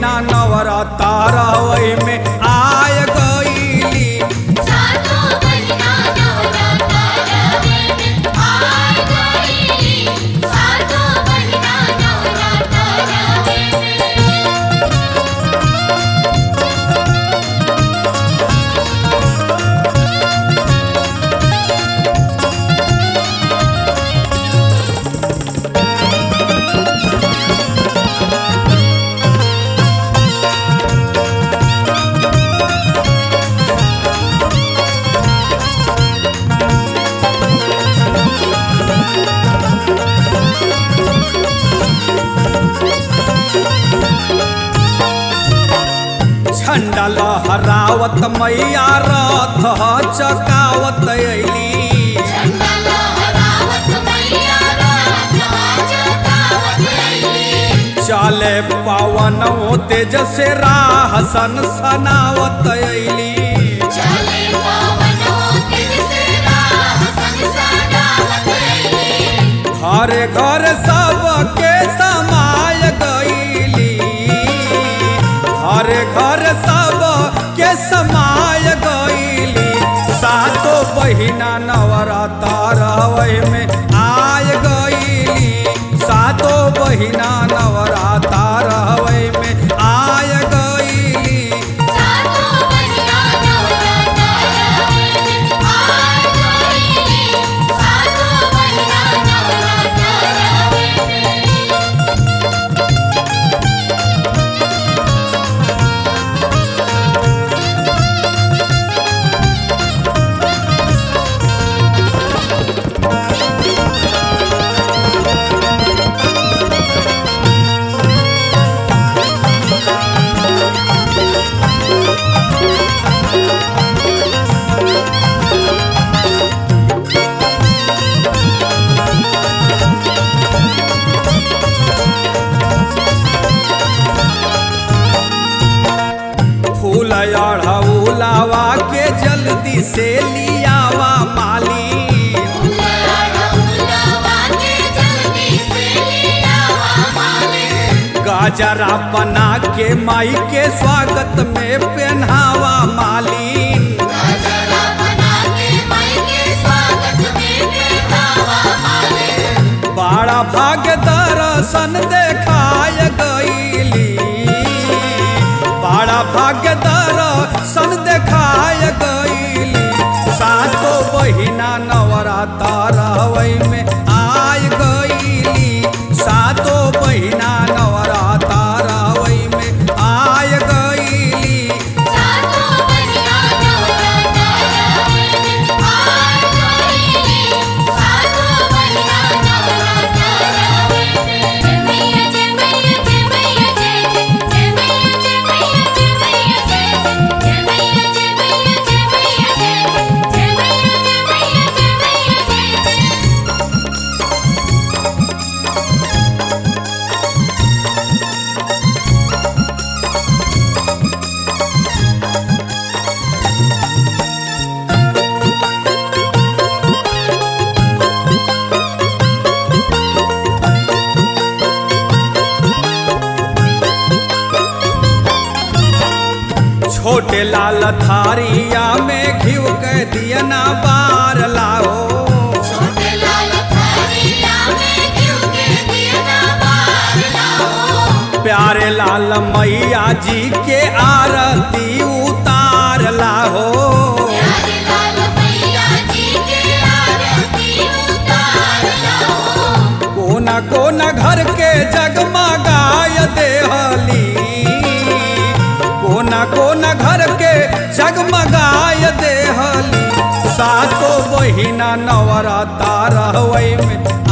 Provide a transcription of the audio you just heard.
बहिना नवराता रहवई में आय गईली सातो बहिना नवराता रवे में आय गईली सातो बहिना नवराता रवे में झंडा लहरावत मैया रथ चकावत अली झंडा लहरावत मैया रात जगावत अइली चले पवन तेज से राह सन सनावत अली चले पवनो तेज से राह संसारावत अइली घरे घर सबके समाय गईली घरे घर सब के समाय गईली सातो बहिना नवराता रहवई में आय गईली सातो बहिना नवराता रहवई में आय गईली सातो बहिना नवराता रवे में आय गईली सातो बहिना नवराता रवे में फूल अढ़ौलावा के जल्दी से लियावा माली लड़ौलवा के जल्दी से लियावा माले गाजरा बना के माई के स्वागत में पहनावा मालिन गजरा बना के माई के स्वागत में बैठावा माले बड़ा भाग्य दर्शन देखाय गईली बड़ा भाग्य दर्शन देखाय गईली सातो बहिना नवराता रहवई में आय गईली सातो बहिना नवराता रहवई में आय गईली सातो बहिना नवराता रवे में आय गईली सातो बहिना नवराता रवे में जय मैया जय मैया जय मैया जय जय जय मैया जय मैया जय मैया जय जय जय मैया जय मैया जय मैया जय जय जय मैया जय मैया जय मैया जय जय छोटे लाल थारिया में घिव के दियना बार लाओ छोटे लाल थारिया में घिउ के दिया बार लाओ प्यारे लाल मैया जी के आरती उतार लाहो प्यारे लाल मैया जी के आरती उतार लाओ कोना कोना घर के जगमगाय देहली कोना कोना घर के जगमगाय देहली सातो बहिना नवराता रहवई में